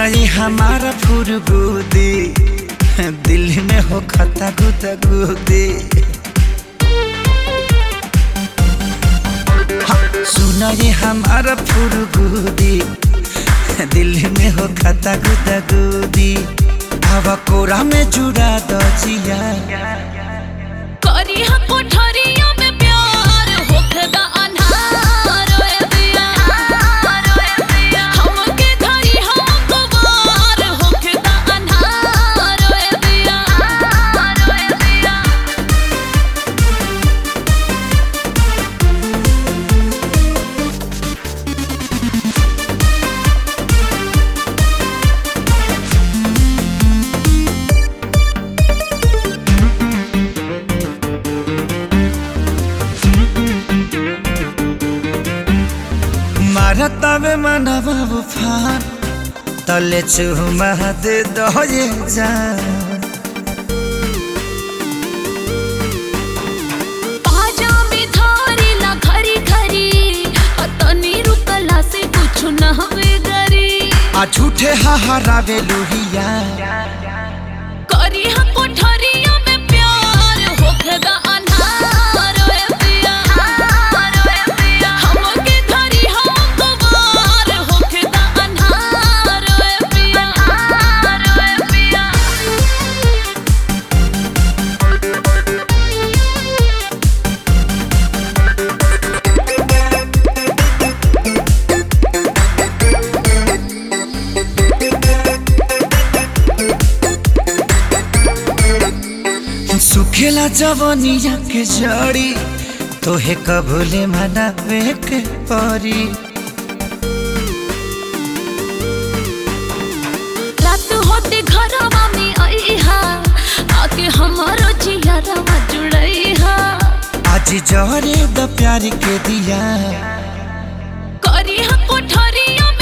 ये हमारा फुरगुदी दिल में हो खता गुदा गुदी सुना ये हमारा फुरगुदी दिल में हो खता गुदा गुदी हवा कोरा में जुड़ा दो जिया करी हा कोठरिया में प्यार होखदा अन्हार ओए दिया हमके धरी हा कुवार होखदा अन्हार ओए दिया मारता में मनवा उफान तले चुमा दे दो ये जान पाजा में धारी ला खरी खरी अतनी रुकला से कुछ न हवे गरी आ झूठे हाहारावे लोहिया करी हा कोठरिया में प्यार होखदा अन्हार ओए दिया हमके धरी हा कुवार होखदा अन्हार ओए पिया ओए पिया सुखेला जवनिया के जड़ी तोहे कबूले मनावे के परी रात होते घरवा में आईहा आके हमारो जियरवा जुड़ईहा आज जहरे द प्यार के दिया करी हा कोठरिया